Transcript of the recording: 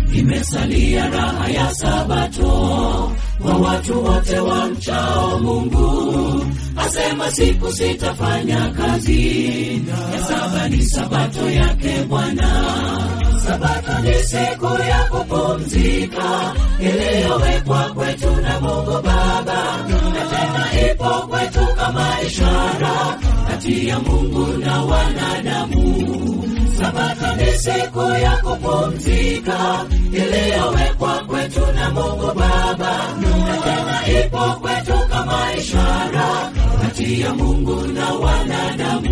imesalia raha ya Sabato kwa watu wote wa mchao Mungu. Asema siku sitafanya kazi, ya saba ni Sabato yake Bwana. Sabato ni siku ya kupumzika iliyowekwa kwetu na Mungu Baba, na tena ipo kwetu kama ishara kati ya Mungu na wanadamu. Sabato ni siku ya kupumzika iliyowekwa kwetu na Mungu Baba, na tena ipo kwetu kama ishara kati ya Mungu na wanadamu.